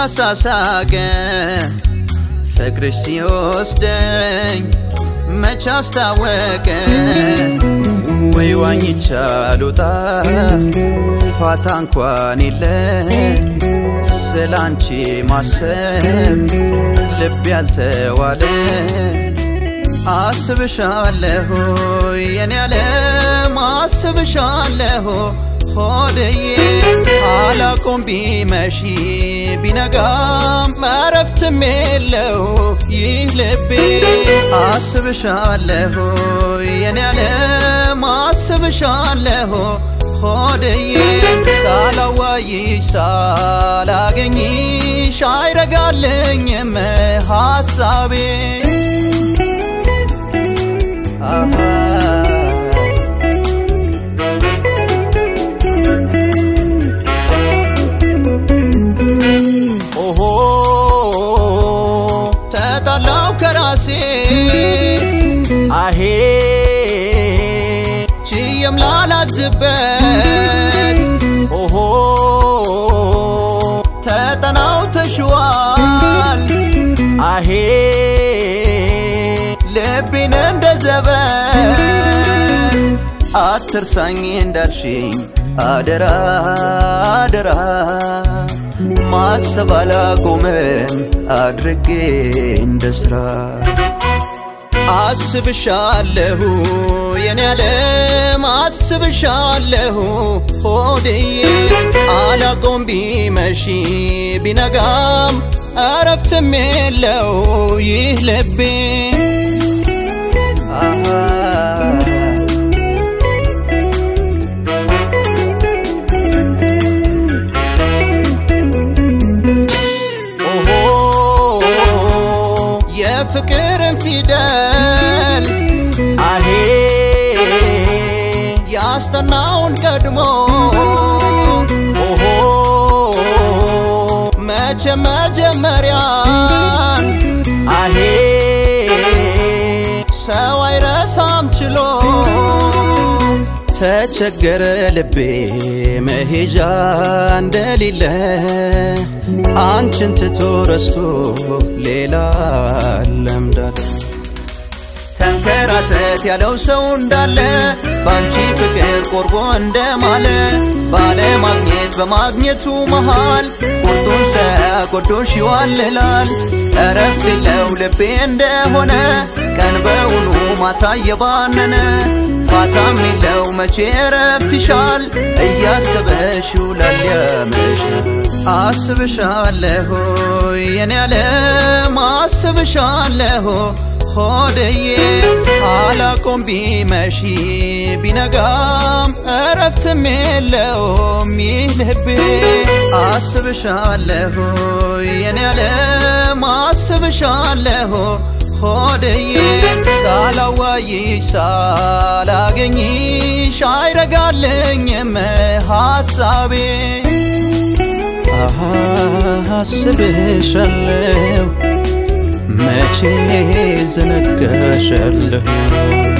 እያሳሳቀ ፍቅርሽ ሲወስደኝ መች አስታወቀ ወይ ዋኝቻ ልውጣ ፋታ እንኳን የለ ስላንቺ ማሰብ ልብ ያልተዋለ አስብሻለሁ የኔ ዓለም አስብሻለሁ ሆድዬ አላቆም ቢመሺ ቢነጋም እረፍትም የለው ይህ ልቤ አስብሻለሁ የኔ ዓለም አስብሻለሁ ሆድዬ ሳላዋይሽ ሳላገኝሽ አይረጋልኝም ሐሳቤ አሃ ኦሆ ተጣላው ከራሴ አሄ ችየም ላላዝበት ኦሆ ተጠናው ተሽዋል አሄ ልቤን እንደ ዘበት አትርሳኝ እንዳልሽኝ አደራ አደራ ማሰብ አላቆመም አድርጌ እንደ ስራ አስብሻለሁ የኔ ዓለም አስብሻለሁ ሆድዬ አላቆም ቢመሺ ቢነጋም እረፍትም የለው ይህ ልቤ አሃ ኦሆ የፍቅርን ፊደል አሄ ያስጠናውን ቀድሞ ኦሆ መቼ መጀመሪያን አሄ ሰው አይረሳም ችሎ ተቸገረ ልቤ መሄጃ እንደሌለ አንቺን ትቶ ረስቶ ሌላ ለምዳለ ተንከራተት ያለው ሰው እንዳለ በአንቺ ፍቅር ቆርቦ እንደማለ ባለማግኘት በማግኘቱ መሃል ቁርጡን ሳያጎዶሽ ይዋልላል እረፍት የለው ልቤ እንደሆነ ቀን በውኑ ማታ እየባነነ ፋታም የለው መቼ እረፍት ይሻል እያሰበሽ ይውላል ያመሻል አስብሻለሁ የኔ ዓለም አስብሻለሁ ሆድዬ አላቆም ቢመሺ ቢነጋም እረፍትም የለውም ይህ ልቤ አስብሻለሁ የኔ ዓለም አስብሻለሁ ሆድዬ ሳላዋይሽ ሳላገኝሽ አይረጋልኝም ሐሳቤ አሃ አስብሻለሁ መቼ ዘነጋሻለሁ